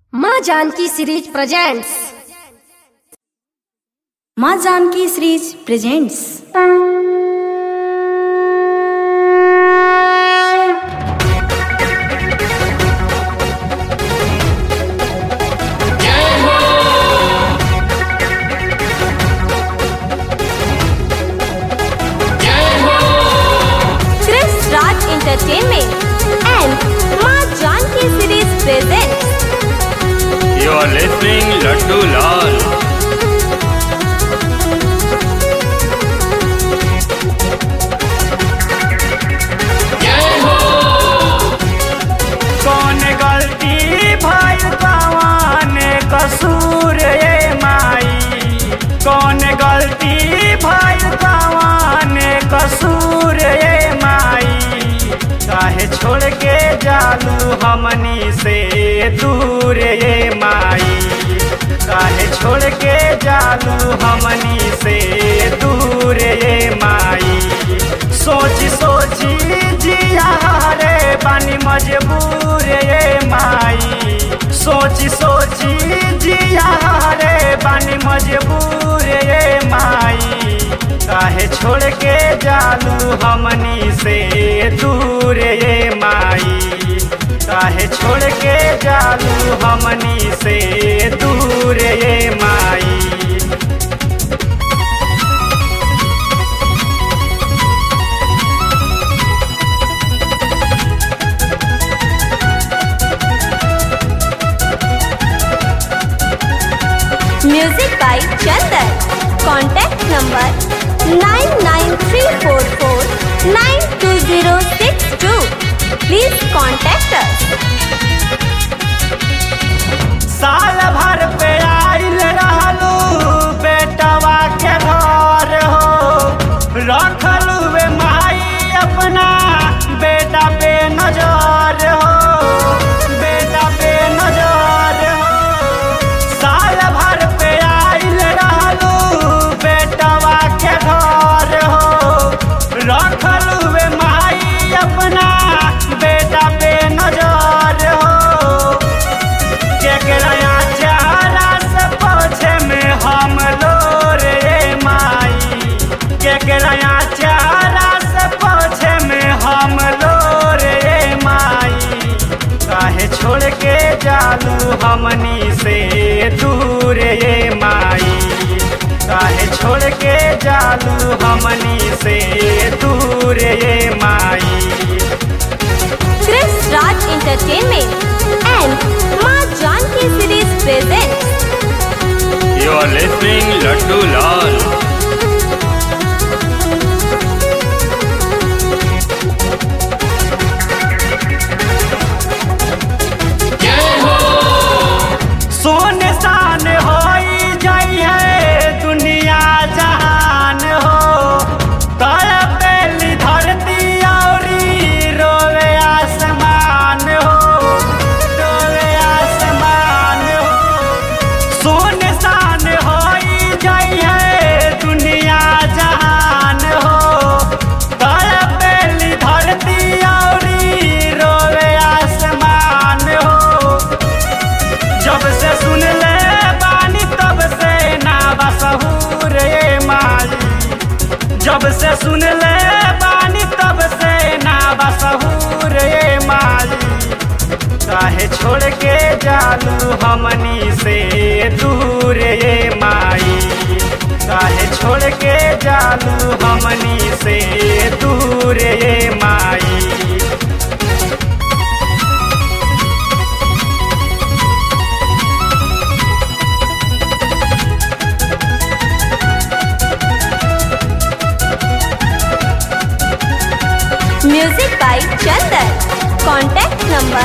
माँ Janki series presents माँ Janki series presents Chris Raj Entertainment and Ma Janki Series presents You are listening Laddu Lal. कौन गलती भइल कौन कसूर ए माई कौन गलती भइल कौन कसूर ए माई काहे छोड़ के जालू हमनी से दूर ए माई काहे छोड़ के जालू हमनी से दूर ए माई सोच सोची जिया रे बानी मजबूर ये माई सोच सोची जिया रे बानी मजबूर ये माई काहे छोड़ के जालू हमनी से दूर ये माई काहे छोड़ के जालू हमनी से दूर ये माई Music by Chandan. Contact number 99344920062. Please contact us. साल भर पे आइल रहलू बेटवा के घर हो रखलू वे माई अपना बेटा पे नजर हो बेटा पे नजर हो साल भर पे आइल रहलू बेटवा के घर हो रखलू वे माई अपना बेटा पे नजर हो केकरा चारा से पोछे में हम लोरे माई केकरा चारा से पोछे में हम लोरे माई काहे छोड़ के जालू हमनी से दूर ये माई काहे छोड़ के जालू हमनी से दूर ये माई Chris Raj Entertainment and Ma Janki Series presents You are listening Laddu Lal. सोन शान होई जाई है दुनिया जहान हो तड़पेली धरती औरी रोवे आसमान हो रोवे आसमान हो सोन शान होई जाई है दुनिया जहान हो तड़पेली धरती औरी रोवे आसमान हो जब से सुन ले बानी तब से ना बसहूर ये माई जब से सुन ले बानी तब से ना बसहूर ये माई काहे छोड़ के जालू हमनी से दूर ये माई काहे छोड़ के जालू हमनी से दूर ये माई Music by Chandan. Contact number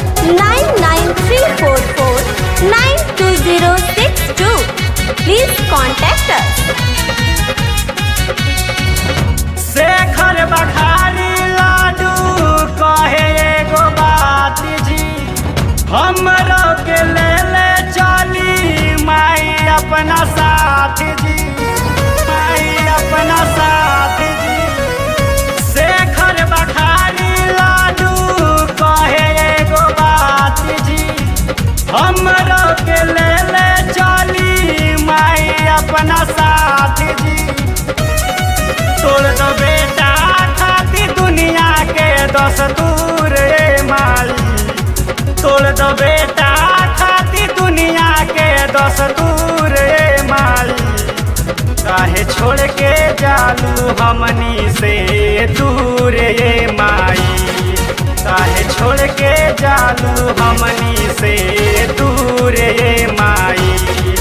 99344920062. Please contact us. Shekhar बखारी लाडू कहे एगो बात जी हमरो के ले ले चली माई अपना साथ जी माई अपना साथ जी शेखर बखारी लाडू कहे एगो बात जी हमरो के ले ले चली माई अपना साथ जी तोड़ दो बेटा खाती दुनिया के दस्तूर ए माई तोड़ दो बेटा खाती दुनिया के दस्तूर ए माई काहे छोड़ के जालू हमनी से दूर ए माई काहे छोड़ के जालू हमनी से दूर ए माई